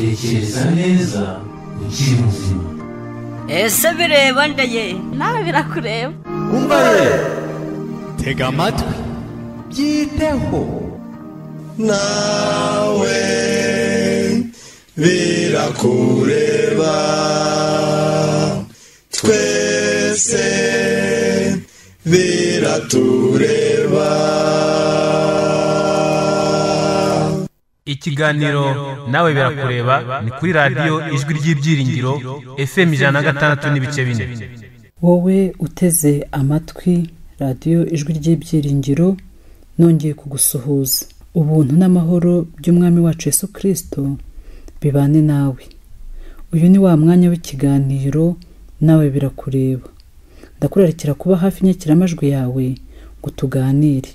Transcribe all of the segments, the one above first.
tekereza neza ukiri muzima ese bireba ndeye nawe birakureba umva ye tega amatwi byiteho nawe birakureba twese biratureba ikiganiro nawe birakureba ni kuri radiyo ijwi ry'ibyiringiro fm ijana na gatandatu n'ibice bine wowe uteze amatwi radiyo ijwi ry'ibyiringiro nongeye kugusuhuza ubuntu n'amahoro by'umwami wacu yesu kirisito bibane nawe uyu ni wa mwanya w'ikiganiro nawe birakureba ndakurarikira kuba hafi inyakiramajwi yawe ngo tuganire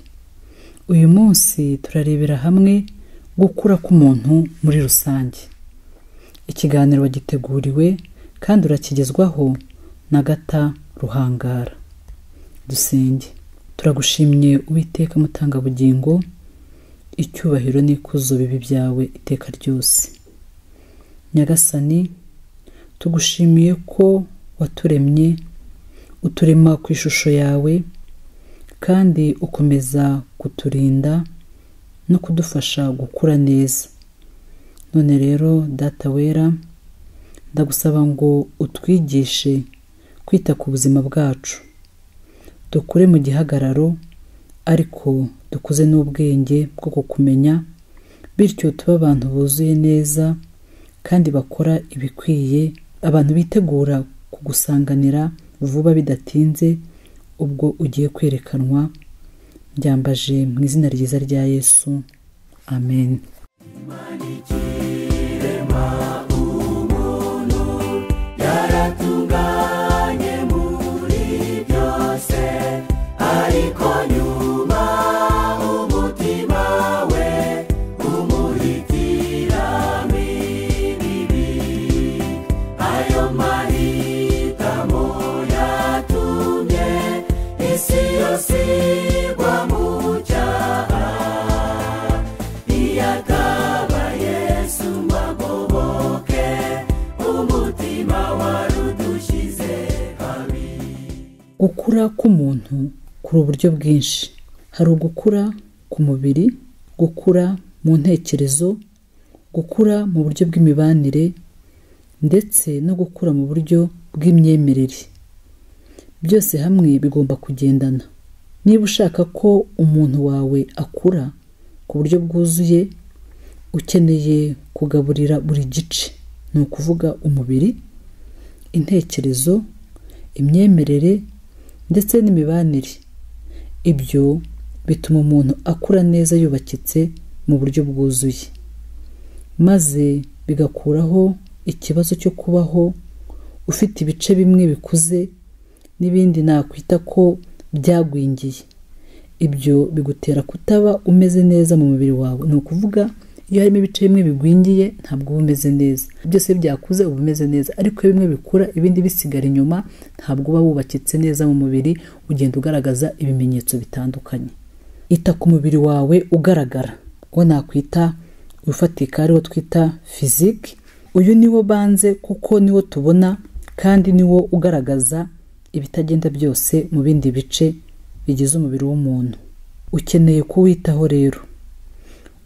uyu munsi turarebera hamwe gukura k'umuntu muri rusange ikiganiro giteguriwe kandi urakigezwaho na gata ruhangara dusenge turagushimye uwiteka mutangabugingo icyubahiro n'ikuzo bibi byawe iteka ryose nyagasani tugushimiye ko waturemye uturema ku ishusho yawe kandi ukomeza kuturinda no kudufasha gukura neza none rero data wera ndagusaba ngo utwigishe kwita ku buzima bwacu dukure mu gihagararo ariko dukuze n'ubwenge bwo kukumenya bityo tube abantu buzuye neza kandi bakora ibikwiye abantu bitegura kugusanganira vuba bidatinze ubwo ugiye kwerekanwa byambaje mu izina ryiza rya yesu amen yaratunganye muri byose ariko nyuma umutima we umuhitiramo ibibi ayo mahitamo yatumye isi yose igwa mu cyaha iyo ataba yesu ngo agoboke umutima wari udushyize habi gukura k'umuntu kuri uburyo bwinshi hari ugukura ku mubiri gukura mu ntekerezo gukura mu buryo bw'imibanire ndetse no gukura mu buryo bw'imyemerere byose hamwe bigomba kugendana niba ushaka ko umuntu wawe akura ku buryo bwuzuye ukeneye kugaburira buri gice ni ukuvuga umubiri intekerezo imyemerere ndetse n'imibanire ibyo bituma umuntu akura neza yubakitse mu buryo bwuzuye maze bigakuraho ikibazo cyo kubaho ufite ibice bimwe bikuze n'ibindi nakwita ko byagwingiye ibyo bigutera kutaba umeze neza mu mubiri wawe ni ukuvuga iyo harimo ibice bimwe bigwingiye ntabwo uba umeze neza byose byakuze uba umeze neza ariko iyo bimwe bikura ibindi bisigara inyuma ntabwo uba wubakitse neza mu mubiri ugenda ugaragaza ibimenyetso bitandukanye ita ku mubiri wawe ugaragara uwo nakwita ufatika ariwo twita fiziki uyu niwo banze kuko niwo tubona kandi niwo ugaragaza ibitagenda byose mu bindi bice bigize umubiri w'umuntu ukeneye kuwitaho rero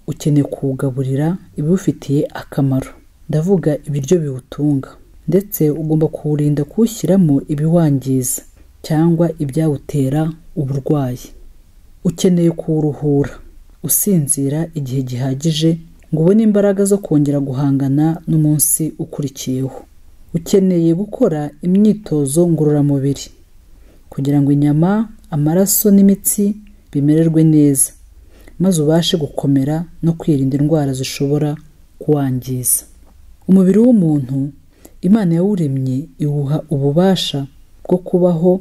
ukeneye kuwugaburira ibiwufitiye akamaro ndavuga ibiryo biwutunga ndetse ugomba kuwurinda kuwushyiramo ibiwangiza cyangwa ibyawutera uburwayi ukeneye kuwuruhura usinzira igihe gihagije ngo ubone imbaraga zo kongera guhangana n'umunsi ukurikiyeho ukeneye gukora imyitozo ngororamubiri kugira ngo inyama amaraso n'imitsi bimererwe neza maze ubashe gukomera no kwirinda indwara zishobora kuwangiza umubiri w'umuntu imana yawuremye iwuha ububasha bwo kubaho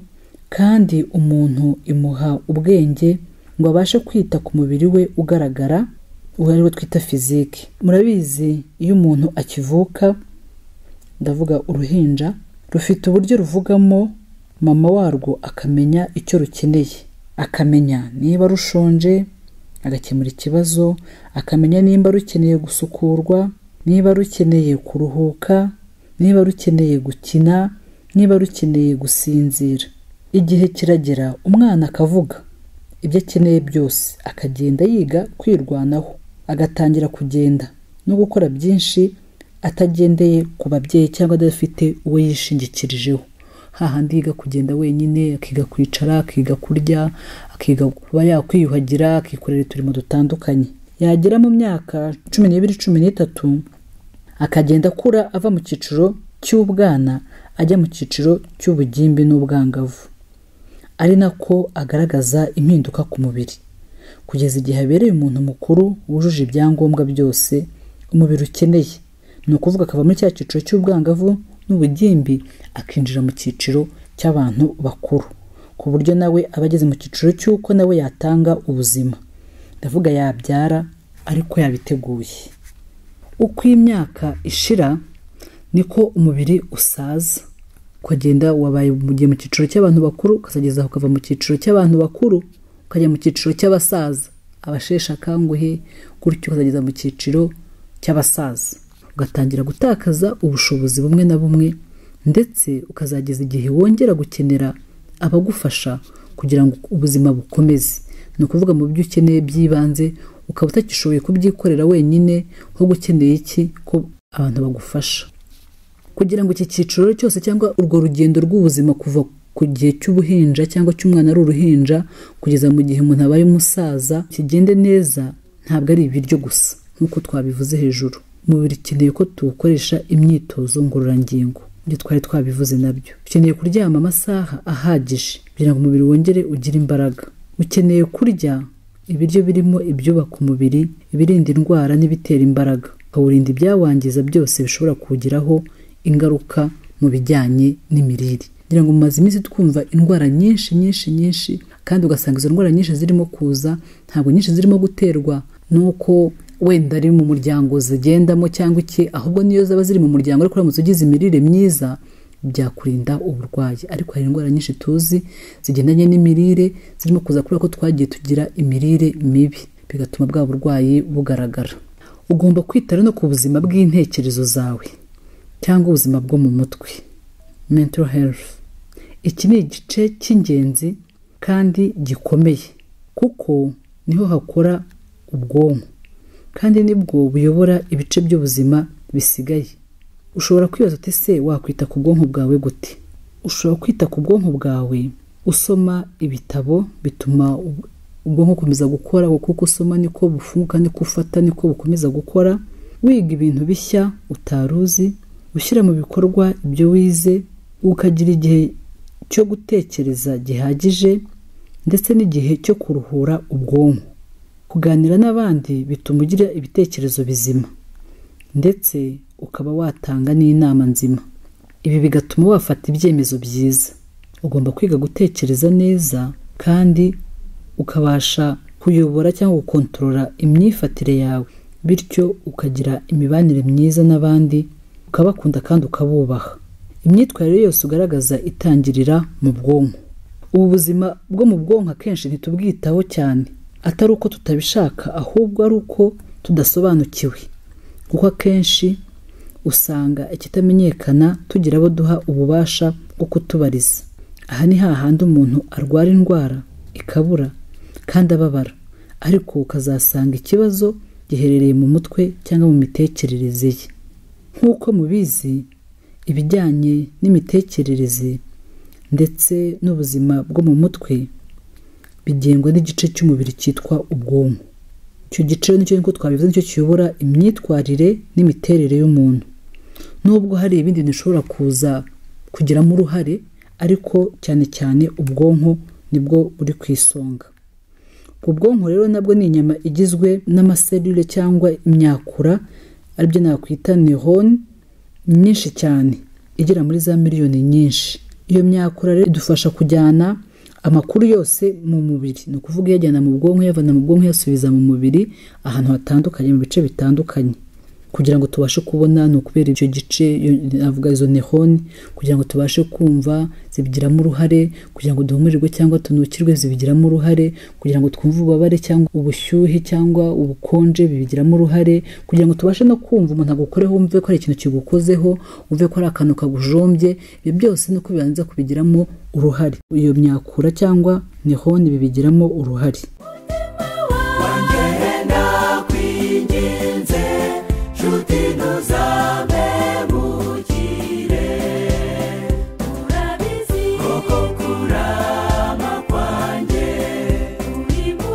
kandi umuntu imuha ubwenge ngo abashe kwita ku mubiri we ugaragara uwo ariwo twita fiziki murabizi iyo umuntu akivuka ndavuga uruhinja rufite uburyo ruvugamo mama warwo akamenya icyo rukeneye akamenya niba rushonje agakemura ikibazo akamenya nimba rukeneye gusukurwa niba rukeneye kuruhuka niba rukeneye gukina niba rukeneye gusinzira igihe kiragera umwana akavuga ibyo akeneye byose akagenda yiga kwirwanaho agatangira kugenda no gukora byinshi atagendeye ku babyeyi cyangwa adafite uwo yishingikirijeho hahandi yiga kugenda wenyine akiga kwicara akiga kurya akiga kuba yakwiyuhagira akikorera uturimo dutandukanye yagera mu myaka cumi n'ibiri cumi n'itatu akagenda akura ava mu cyiciro cy'ubwana ajya mu cyiciro cy'ubugimbi n'ubwangavu ari nako agaragaza impinduka ku mubiri kugeza igihe abereye umuntu mukuru wujuje ibyangombwa byose umubiri ukeneye ni ukuvuga akava muri cya cyiciro cy'ubwangavu n'ubugimbi akinjira mu cyiciro cy'abantu bakuru ku buryo nawe aba ageze mu cyiciro cy'uko nawe yatanga ubuzima ndavuga yabyara ariko yabiteguye uko imyaka ishira niko umubiri usaza ukagenda wabaye mu gihe mu cyiciro cy'abantu bakuru ukazageza aho ukava mu cyiciro cy'abantu bakuru ukajya mu cyiciro cy'abasaza abasheshe akanguhe gutyo ukazageza mu cyiciro cy'abasaza ugatangira gutakaza ubushobozi bumwe na bumwe ndetse ukazageza igihe wongera gukenera abagufasha kugira ngo ubuzima bukomeze ni ukuvuga mu byo ukeneye by'ibanze ukaba utagishoboye kubyikorera wenyine ahubwo ukeneye iki ko abantu bagufasha kugira ngo iki cyiciro cyose cyangwa urwo rugendo rw'ubuzima kuva ku gihe cy'ubuhinja cyangwa cy'umwana ari uruhinja kugeza mu gihe umuntu abaye umusaza kigende neza ntabwo ari ibiryo gusa nk'uko twabivuze hejuru umubiri ukeneye ko tuwukoresha imyitozo ngororangingo ibyo twari twabivuze nabyo ukeneye kuryama amasaha ahagije kugira ngo umubiri wongere ugire imbaraga ukeneye kurya ibiryo birimo ibyubaka umubiri ibirinda indwara n'ibitera imbaraga ukawurinda ibyawangiza byose bishobora kuwugiraho ingaruka mu bijyanye n'imirire kugira ngo mumaze iminsi twumva indwara nyinshi nyinshi nyinshi kandi ugasanga izo ndwara nyinshi zirimo kuza ntabwo nyinshi zirimo guterwa nuko wenda ari mu muryango zigendamo cyangwa iki ahubwo niyo zaba ziri mu muryango ariko uramutse ugize imirire myiza byakurinda uburwayi ariko hari indwara nyinshi tuzi zigendanye n'imirire zirimo kuza kubera ko twagiye tugira imirire mibi bigatuma bwa burwayi bugaragara ugomba kwitara no ku buzima bw'intekerezo zawe cyangwa ubuzima bwo mu mutwe mental health iki ni igice cy'ingenzi kandi gikomeye kuko niho hakora ubwonko kandi nibwo buyobora ibice by'ubuzima bisigaye ushobora kwibaza uti se wakwita ku bwonko bwawe gute ushobora kwita ku bwonko bwawe usoma ibitabo bituma ubwonko bukomeza gukora kuko usoma niko bufunguka niko ufata niko bukomeza gukora wiga ibintu bishya utaruzi ushyira mu bikorwa ibyo wize ukagira igihe cyo gutekereza gihagije ndetse n'igihe cyo kuruhura ubwonko kuganira n'abandi bituma ugira ibitekerezo bizima ndetse ukaba watanga n'inama nzima ibi bigatuma wafata ibyemezo byiza ugomba kwiga gutekereza neza kandi ukabasha kuyobora cyangwa gukontorora imyifatire yawe bityo ukagira imibanire myiza n'abandi ukabakunda kandi ukabubaha imyitwarire yose ugaragaza itangirira mu bwonko ubu buzima bwo mu bwonko akenshi ntitubwitaho cyane atari uko tutabishaka ahubwo ari uko tudasobanukiwe kuko akenshi usanga ikitamenyekana tugira abo duha ububasha bwo kutubariza aha ni hahandi umuntu arwara indwara ikabura kandi ababara ariko ukazasanga ikibazo giherereye mu mutwe cyangwa mu mitekerereze ye nk'uko mubizi ibijyanye n'imitekerereze ndetse n'ubuzima bwo mu mutwe bigengwa n'igice cy'umubiri cyitwa ubwonko icyo gice nicyo nkuko twabivuze nicyo kiyobora imyitwarire n'imiterere y'umuntu nubwo hari ibindi bintu bishobora kuza kugiramo uruhare ariko cyane cyane ubwonko nibwo buri ku isonga ubwonko rero nabwo ni inyama igizwe n'amaselule cyangwa imyakura aribyo nakwita nehone nyinshi cyane igera muri za miliyoni nyinshi iyo myakura rero idufasha kujyana amakuru yose mu mubiri ni ukuvuga iyajyana mu bwonko iyavana mu bwonko iyasubiza mu mubiri ahantu hatandukanye mu bice bitandukanye kugira ngo tubashe kubona ni ukubera icyo gice iyo- navuga izo nehoni kugira ngo tubashe kumva zibigiramo uruhare kugira ngo duhumurirwe cyangwa tunukirwe zibigiramo uruhare kugira ngo twumve ububabare cyangwa ubushyuhe cyangwa ubukonje bibigiramo uruhare kugira ngo tubashe no kumva umuntu agukoreho wumve ko hari ikintu kigukozeho wumve ko hari akantu kagujombye ibyo byose ni uko bibanza kubigiramo uruhare iyo myakura cyangwa nehoni bibigiramo uruhare wangenda kwinginze nshuti ntuzamemukire urabizi koko kurama kwanjye uri mu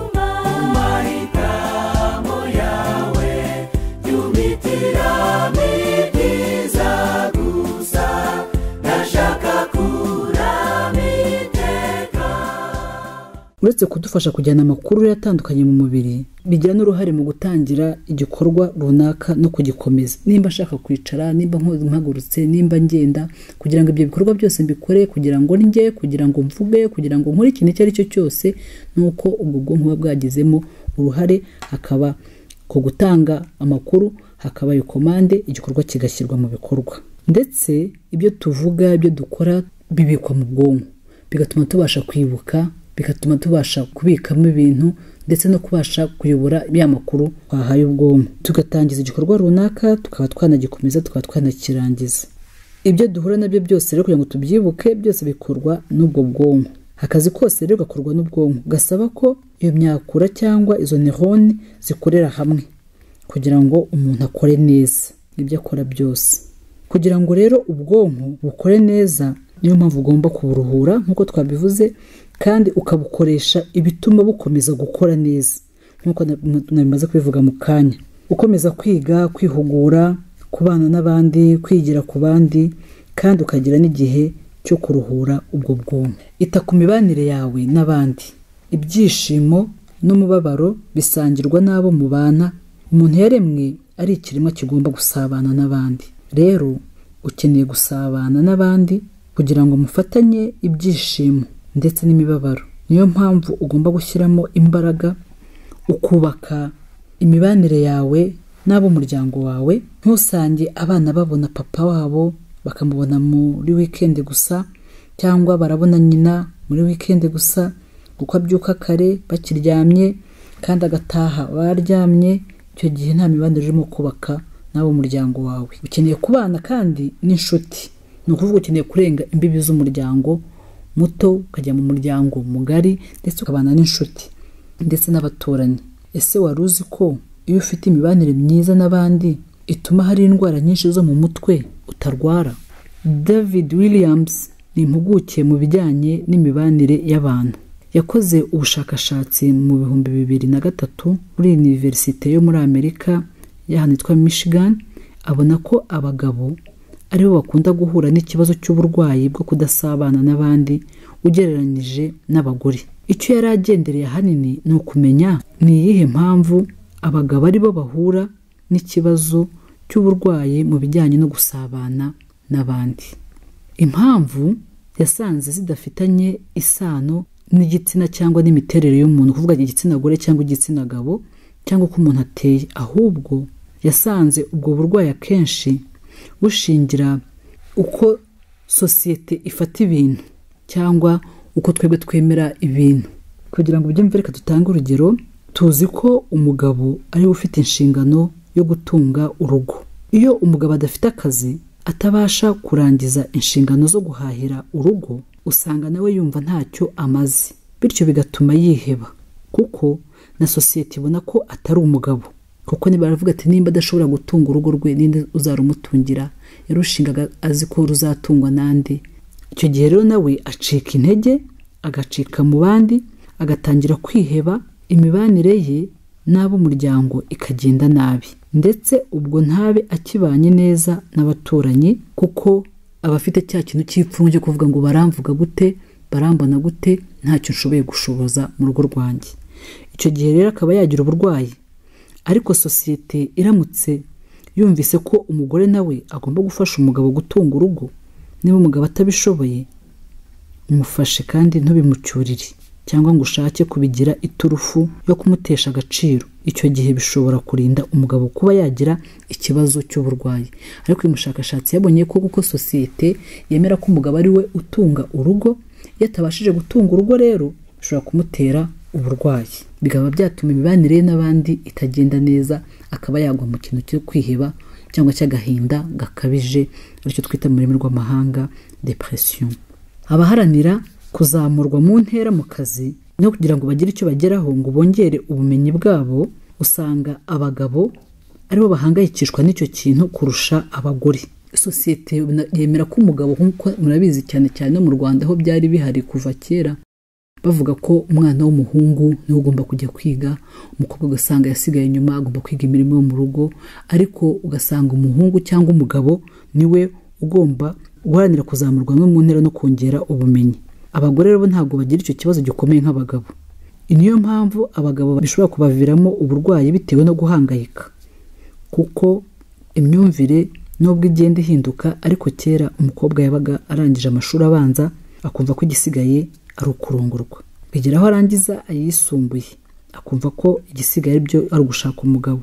mahitamo yawe yumitiramo ibyiza gusa ndashaka kurama iteka uretse kudufasha kujyana amakuru atandukanye mu mubiri bigira n'uruhare mu gutangira igikorwa runaka no kugikomeza nimba nshaka kwicara nimba nko- mpagurutse nimba ngenda kugira ngo ibyo bikorwa byose mbikore kugira ngo ndye kugira ngo mvuge kugira ngo nkore ikintu icyo ari cyo cyose ni uko ubwo bwonko buba bwagizemo uruhare hakaba ku gutanga amakuru hakaba iyo komande igikorwa kigashyirwa mu bikorwa ndetse ibyo tuvuga ibyo dukora bibikwa mu bwonko bigatuma tubasha kwibuka bigatuma tubasha kubikamo ibintu ndetse no kubasha kuyobora ya makuru twahaye ubwonko tugatangiza igikorwa runaka tukaba twanagikomeza tukaba twanakirangiza ibyo duhura nabyo byose rero kugira ngo tubyibuke byose bikorwa n'ubwo bwonko akazi kose rero gakorwa n'ubwonko gasaba ko iyo myakura cyangwa izo nehoni zikorera hamwe kugira ngo umuntu akore neza ibyo akora byose kugira ngo rero ubwonko bukore neza niyo mpamvu ugomba kuburuhura nk'uko twabivuze kandi ukabukoresha ibituma bukomeza gukora neza nk'uko na- na- nabimaze kubivuga mu kanya ukomeza kwiga kwihugura kubana n'abandi kwigira ku bandi kandi ukagira n'igihe cyo kuruhura ubwo bwonko ita ku mibanire yawe n'abandi ibyishimo n'umubabaro bisangirwa n'abo mubana umuntu yaremwe ari ikiremwa kigomba gusabana n'abandi rero ukeneye gusabana n'abandi kugira ngo mufatanye ibyishimo ndetse n'imibabaro niyo mpamvu ugomba gushyiramo imbaraga ukubaka imibanire yawe n'ab'umuryango wawe ntusange abana babona papa wabo bakamubona muri wikendi gusa cyangwa barabona nyina muri wikendi gusa kuko abyuka kare bakiryamye kandi agataha baryamye icyo gihe nta mibanire urimo kubaka n'abo muryango wawe ukeneye kubana kandi n'inshuti ni ukuvuga ukeneye kurenga imbibi z'umuryango muto ukajya mu muryango mugari ndetse ukabana n'inshuti ndetse n'abaturanyi ese wari uzi ko iyo ufite imibanire myiza n'abandi ituma hari indwara nyinshi zo mu mutwe utarwara david williams ni impuguke mu bijyanye n'imibanire y'abantu yakoze ubushakashatsi mu bihumbi bibiri na gatatu muri univerisite yo muri amerika y'ahantu yitwa michigan abona ko abagabo aribo bakunda guhura n'ikibazo cy'uburwayi bwo kudasabana n'abandi ugereranyije n'abagore icyo yari agendereye ahanini ni ukumenya ni iyihe mpamvu abagabo aribo bahura n'ikibazo cy'uburwayi mu bijyanye no gusabana n'abandi impamvu yasanze zidafitanye isano n'igitsina cyangwa n'imiterere y'umuntu kuvuga igitsina gore cyangwa igitsina gabo cyangwa uko umuntu ateye ahubwo yasanze ubwo burwayi akenshi bushingira uko sosiyete ifata ibintu cyangwa uko twebwe twemera ibintu kugira ngo ubyumve reka dutange urugero tuzi ko umugabo ariwe ufite inshingano yo gutunga urugo iyo umugabo adafite akazi atabasha kurangiza inshingano zo guhahira urugo usanga nawe yumva ntacyo amaze bityo bigatuma yiheba kuko na sosiyete ibona ko atari umugabo kuko niba baravuga ati nimba adashobora gutunga urugo rwe ninde uzarumutungira yarushingaga azi ko ruzatungwa n'andi icyo gihe rero nawe acika intege agacika mu bandi agatangira kwiheba imibanire ye n'ab'umuryango ikagenda nabi ndetse ubwo ntabe akibanye neza n'abaturanyi kuko aba afite cya kintu cy'ipfunwe cyo kuvuga ngo baramvuga gute barambona gute ntacyo nshoboye gushoboza mu rugo rwanjye icyo gihe rero akaba yagira uburwayi ariko sosiyete iramutse yumvise ko umugore nawe agomba gufasha umugabo gutunga urugo niba umugabo atabishoboye mufashe kandi ntubimucyurire cyangwa ngo ushake kubigira iturufu yo kumutesha agaciro icyo gihe bishobora kurinda umugabo kuba yagira ikibazo cy'uburwayi ariko uyu mushakashatsi yabonye ko kuko sosiyete yemera ko umugabo ari we utunga urugo iyo atabashije gutunga urugo rero bishobora kumutera uburwayi bikaba byatuma imibanire ye n'abandi itagenda neza akaba yagwa mu kintu cyo kwiheba cyangwa cy'agahinda gakabije aricyo twita mu rurimi rw'amahanga depression abaharanira kuzamurwa mu ntera mu kazi no kugira ngo bagire icyo bageraho ngo bongere ubumenyi bwabo usanga abagabo aribo bahangayikishwa n'icyo kintu kurusha abagore sosiyete yemera ko umugabo nk'uko murabizi cyane cyane no mu rwanda aho byari bihari kuva kera bavuga ko umwana w'umuhungu niwe ugomba kujya kwiga umukobwa ugasanga yasigaye inyuma agomba kwiga imirimo yo mu rugo ariko ugasanga umuhungu cyangwa umugabo niwe ugomba guharanira kuzamurwa no mu ntera no kongera ubumenyi abagore rero ntabwo bagira icyo kibazo gikomeye nk'abagabo niyo mpamvu abagabo bishobora kubaviramo uburwayi bitewe no guhangayika kuko imyumvire nubwo igenda ihinduka ariko kera umukobwa yabaga arangije amashuri abanza akumva ko igisigaye ari ukurongorwa bigera aho arangiza ayisumbuye akumva ko igisigaye ari byo ari ugushaka umugabo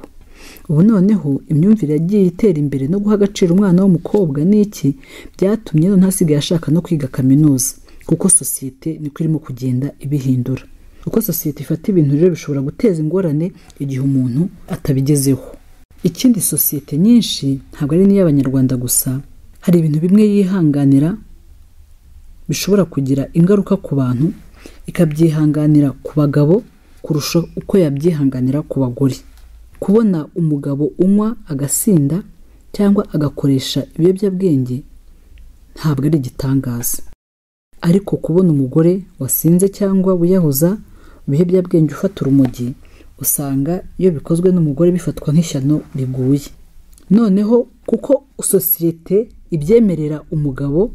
ubu noneho imyumvire yagiye itera imbere no guha agaciro umwana w'umukobwa n'iki byatumye none hasigaye ashaka no kwiga kaminuza kuko sosiyete niko irimo kugenda ibihindura uko sosiyete ifata ibintu rero bishobora guteza ingorane igihe umuntu atabigezeho ikindi sosiyete nyinshi ntabwo ari n'iy'abanyarwanda gusa hari ibintu bimwe yihanganira bishobora kugira ingaruka ku bantu ikabyihanganira ku bagabo kurusha uko yabyihanganira ku bagore kubona umugabo unywa agasinda cyangwa agakoresha ibiyobyabwenge ntabwo ari igitangaza ariko kubona umugore wasinze cyangwa wiyahuza ibiyobyabwenge ufata urumogi usanga iyo bikozwe n'umugore bifatwa nk'ishyano riguye noneho kuko sosiyete ibyemerera umugabo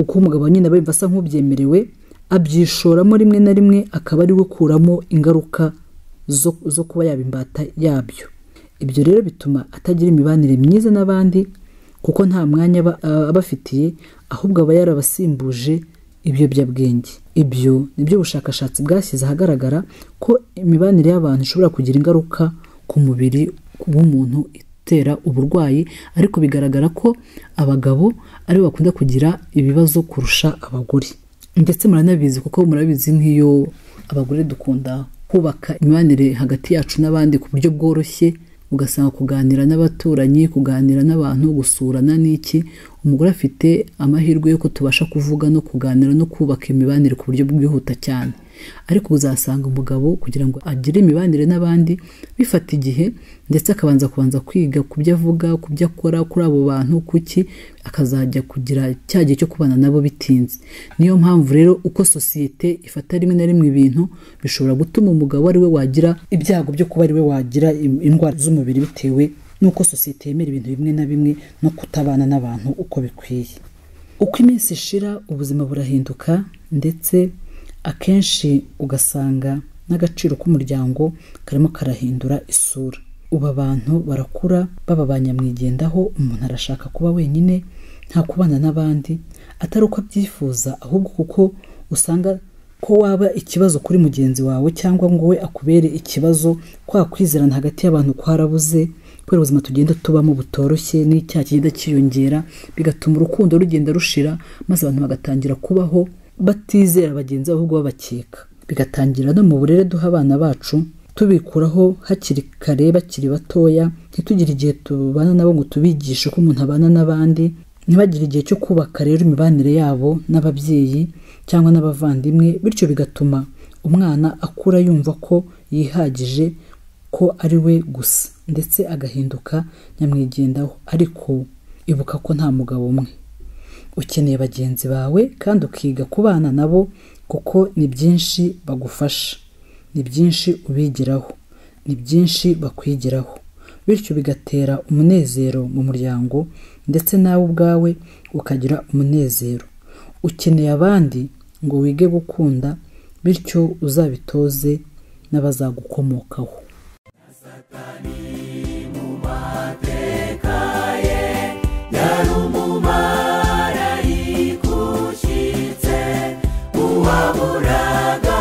uko umugabo nyine aba yumva asa nk'ubyemerewe abyishoramo rimwe na rimwe akaba ari we ukuramo ingaruka zo zo kuba yaba imbata yabyo ibyo rero bituma atagira imibanire myiza n'abandi kuko nta mwanya aba abafitiye ahubwo aba yarabasimbuje ibiyobyabwenge ibyo ni byo ubushakashatsi bwashyize ahagaragara ko imibanire y'abantu ishobora kugira ingaruka ku mubiri w'umuntu itera uburwayi ariko bigaragara ko abagabo aribo bakunda kugira ibibazo kurusha abagore ndetse muranabizi kuko murabizi nk'iyo abagore dukunda kubaka imibanire hagati yacu n'abandi ku buryo bworoshye ugasanga kuganira n'abaturanyi kuganira n'abantu gusurana n'iki umugore afite amahirwe y'uko tubasha kuvuga no kuganira no kubaka imibanire ku buryo bwihuta cyane ariko uzasanga umugabo kugira ngo agire imibanire n'abandi bifata igihe ndetse akabanza kubanza kwiga ku byo avuga ku byo akora kuri abo bantu kuki akazajya kugira cya gihe cyo kubana nabo bitinze niyo mpamvu rero uko sosiyete ifata rimwe na rimwe ibintu bishobora gutuma umugabo ari we wagira ibyago byo kuba ari we wagira indwara z'umubiri bitewe n'uko sosiyete yemera ibintu bimwe na bimwe no kutabana n'abantu uko bikwiye uko iminsi ishira ubuzima burahinduka ndetse akenshi ugasanga n'agaciro k'umuryango karimo karahindura isura ubu abantu barakura baba ba nyamwigendaho umuntu arashaka kuba wenyine nta kubana n'abandi atari uko abyifuza ahubwo kuko usanga ko waba ikibazo kuri mugenzi wawe cyangwa ngo we akubere ikibazo kwa kwizerana hagati y'abantu kwarabuze kubera ubuzima tugenda tubamo butoroshye n'icyaha kigenda cyiyongera bigatuma urukundo rugenda rushira maze abantu bagatangira kubaho batizera bagenzi ahubwo babakeka bigatangira no mu burere duha abana bacu tubikuraho hakiri kare bakiri batoya ntitugire igihe tubana nabo ngo tubigishe ko umuntu abana n'abandi ntibagire igihe cyo kubaka rero imibanire yabo n'ababyeyi cyangwa n'abavandimwe bityo bigatuma umwana akura yumva ko yihagije ko ari we gusa ndetse agahinduka nyamwigendaho ariko ibuka ko nta mugabo umwe ukeneye bagenzi bawe kandi ukiga kubana nabo kuko ni byinshi bagufasha ni byinshi ubigiraho ni byinshi bakwigiraho bityo bigatera umunezero mu muryango ndetse nawe ubwawe ukagira umunezero ukeneye abandi ngo wige gukunda bityo uzabitoze n'abazagukomokaho Umumarayika ushyitse uwaburaga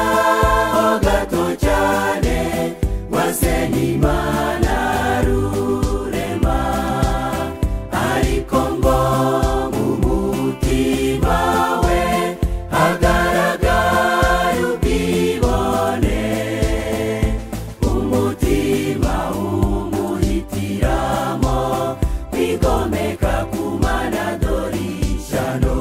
kwigomeka ku mana dorishano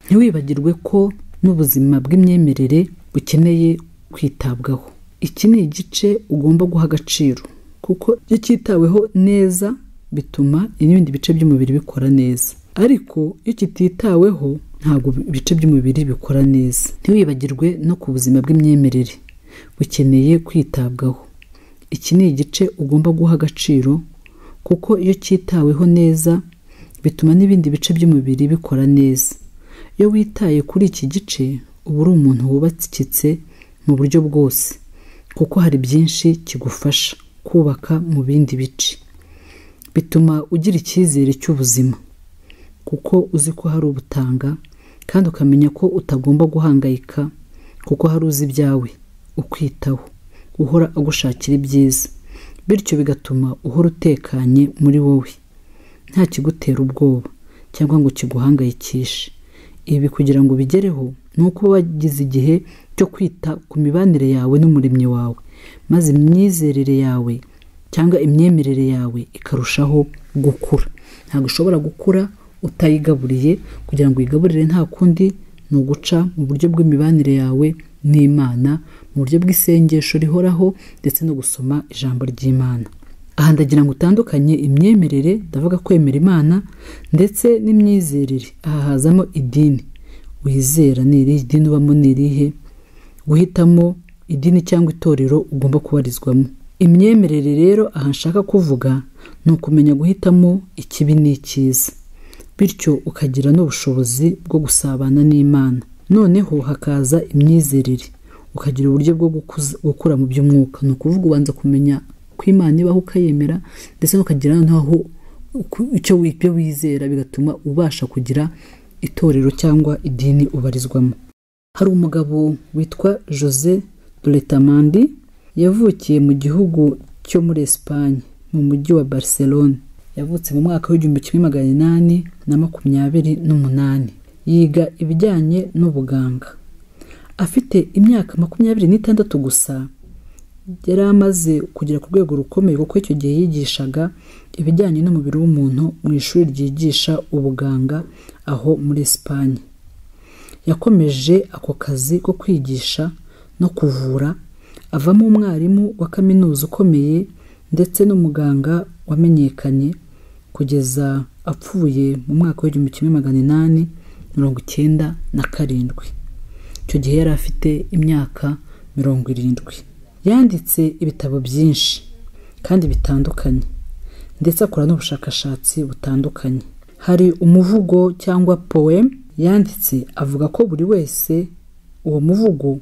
ntiwibagirwe ko n'ubuzima bw'imyemerere bukeneye kwitabwaho iki ni igice ugomba guha agaciro kuko iyo cyitaweho neza bituma n'ibindi bice by'umubiri bikora neza ariko iyo kititaweho ntabwo ibice by'umubiri bikora neza ntiwibagirwe no ku buzima bw'imyemerere bukeneye kwitabwaho iki ni igice ugomba guha agaciro kuko iyo cyitaweho neza bituma n'ibindi bice by'umubiri bikora neza iyo witaye kuri iki gice uba uri umuntu wubakitse mu buryo bwose kuko hari byinshi kigufasha kubaka mu bindi bice bituma ugira icyizere cy'ubuzima kuko uzi ko hari ubutanga kandi ukamenya ko utagomba guhangayika kuko hari uzi ibyawe ukwitaho uhora agushakira ibyiza bityo bigatuma uhora utekanye muri wowe nta kigutera ubwoba cyangwa ngo kiguhangayikishe ibi kugira ngo ubigereho ni uko uba wagize igihe cyo kwita ku mibanire yawe n'umuremyi wawe maze imyizerere yawe cyangwa imyemerere yawe ikarushaho gukura ntabwo ushobora gukura utayigaburiye kugira ngo uyigaburire nta kundi ni uguca mu buryo bw'imibanire yawe n'imana mu buryo bw'isengesho rihoraho ndetse no gusoma ijambo ry'imana aha ndagira ngo utandukanye imyemerere ndavuga kwemera imana ndetse n'imyizerere aha hazamo idini wizera ni irihe idini ubamo ni irihe guhitamo idini cyangwa itorero ugomba kubarizwamo imyemerere rero aha nshaka kuvuga ni ukumenya guhitamo ikibi n'icyiza bityo ukagira n'ubushobozi bwo gusabana n'imana noneho hakaza imyizerere ukagira uburyo bwo gukuza- gukura mu by'umwuka ni ukuvuga ubanza kumenya ko imana ibaho ukayemera ndetse n'ukagira n'aho uku- icyo wi- ibyo wizera bigatuma ubasha kugira itorero cyangwa idini ubarizwamo hari umugabo witwa jose doretamandi yavukiye mu gihugu cyo muri esipanye mu mujyi wa barcelone yavutse mu mwaka w'igihumbi kimwe magana inani na makumyabiri n'umunani yiga ibijyanye n'ubuganga afite imyaka makumyabiri n'itandatu gusa yari amaze kugera ku rwego rukomeye kuko icyo gihe yigishaga ibijyanye n'umubiri w'umuntu mu ishuri ryigisha ubuganga aho muri esipanye yakomeje ako kazi ko kwigisha no kuvura avamo umwarimu wa kaminuza ukomeye ndetse n'umuganga wamenyekanye kugeza apfuye mu mwaka w'igihumbi kimwe magana inani mirongo icyenda na karindwi icyo gihe yari afite imyaka mirongo irindwi yanditse ibitabo byinshi kandi bitandukanye ndetse akora n'ubushakashatsi butandukanye hari umuvugo cyangwa poem yanditse avuga ko buri wese uwo muvugo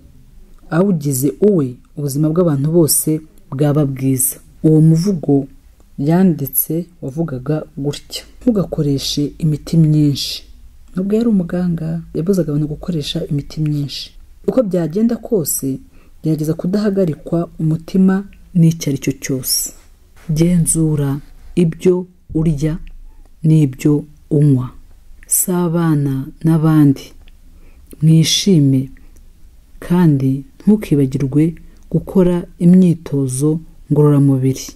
awugize uwe ubuzima bw'abantu bose bwaba bwiza uwo muvugo yanditse wavugaga gutya ntugakoreshe imiti myinshi nubwo yari umuganga yabuzaga abantu gukoresha imiti myinshi uko byagenda kose gerageza kudahagarikwa umutima n'icyo ari cyo cyose genzura ibyo urya n'ibyo unywa sabana n'abandi mwishime kandi ntukibagirwe gukora imyitozo ngororamubiri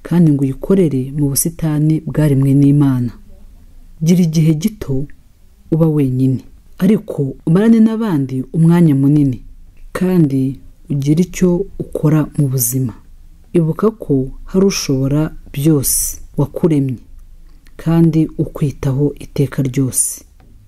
kandi ngo uyikorere mu busitani bwaremwe n'imana gira igihe gito uba wenyine ariko umarane n'abandi umwanya munini kandi ugire icyo ukora mu buzima ibuka ko hari ushobora byose wakuremye kandi ukwitaho iteka ryose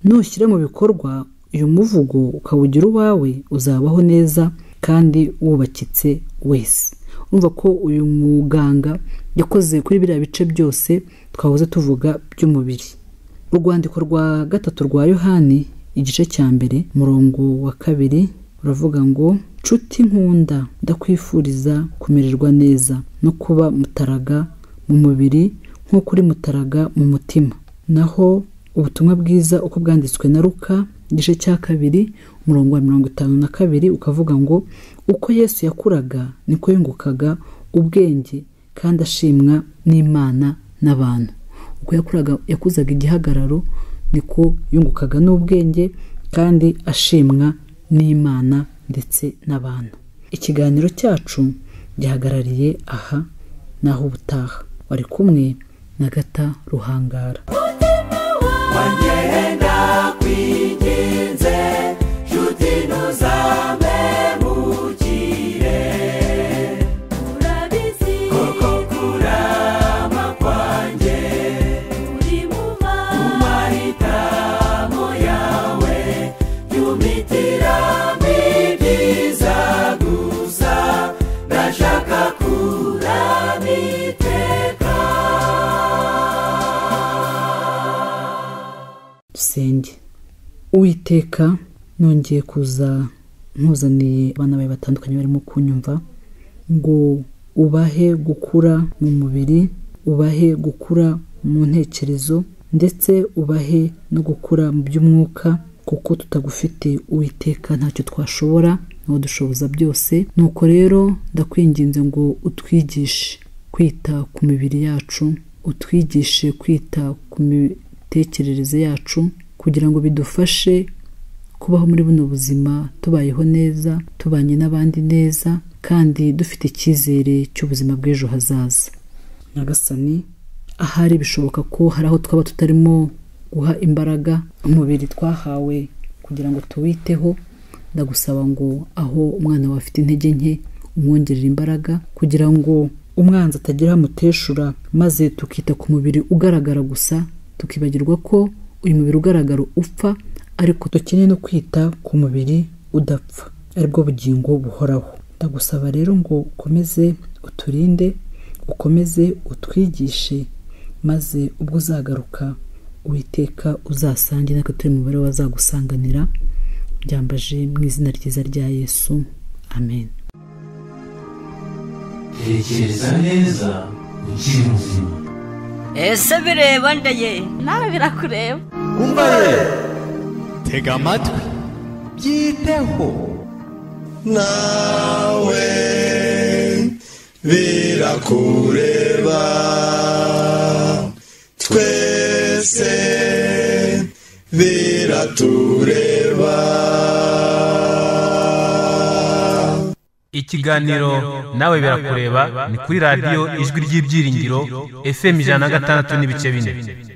nushyira mu bikorwa uyu muvugo ukawugira uwawe uzabaho neza kandi wubakitse wese urumva ko uyu muganga yakoze kuri biriya bice byose twahoze tuvuga by'umubiri urwandiko rwa gatatu rwa yohani igice cya mbere umurongo wa kabiri uravuga ngo nshuti nkunda ndakwifuriza kumererwa neza no kuba mutaraga mu mubiri nk'uko uri mutaraga mu mutima naho ubutumwa bwiza uko bwanditswe na ruka igice cya kabiri umurongo wa mirongo itanu na kabiri ukavuga ngo uko yesu yakuraga niko yungukaga ubwenge kandi ashimwa n'imana n'abantu uko yakuraga yakuzaga igihagararo niko yungukaga n'ubwenge kandi ashimwa n'imana ndetse n'abantu ikiganiro cyacu gihagarariye aha n'aho ubutaha wari kumwe Nyagata Ruhangara wangenda kwiginze nshuti ntuzamemukire urabizi koko kurama kwanjye uri mu mahitamo yawe yumitiramo ibyiza gusa ndashaka kurama dusenge uwiteka nongeye kuza nkuzaniye abana bawe batandukanye barimo kunyumva ngo ubahe gukura mu mubiri ubahe gukura mu ntekerezo ndetse ubahe no gukura mu by'umwuka kuko tutagufite uwiteka ntacyo twashobora ntawadushoboza byose nuko rero ndakwinginze ngo utwigishe kwita ku mibiri yacu utwigishe kwita ku mi- imitekerereze yacu kugira ngo bidufashe kubaho muri buno buzima tubayeho neza tubanye n'abandi neza kandi dufite icyizere cy'ubuzima bw'ejo hazaza nyagasani ahari bishoboka ko hari aho twaba tutarimo guha imbaraga umubiri twahawe kugira ngo tuwiteho ndagusaba ngo aho umwana wawe afite intege nke umwongerera imbaraga kugira ngo umwanzi atagira aho amuteshura maze tukita ku mubiri ugaragara gusa tukibagirwa ko uyu mubiri ugaragara upfa ariko dukeneye no kwita ku mubiri udapfa aribwo bugingo buhoraho ndagusaba rero ngo ukomeze uturinde ukomeze utwigishe maze ubwo uzagaruka uwiteka uzasange natwe turi mu mubare wazagusanganira byambaje mu izina ryiza rya yesu amen tekereza neza ukiri muzima ese bireba ndaye nawe birakureba tega amatwi byiteho nawe birakureba twese biratureba ikiganiro nawe birakureba ni kuri radiyo ijwi ry'ibyiringiro fm ijana na gatandatu n'ibice bine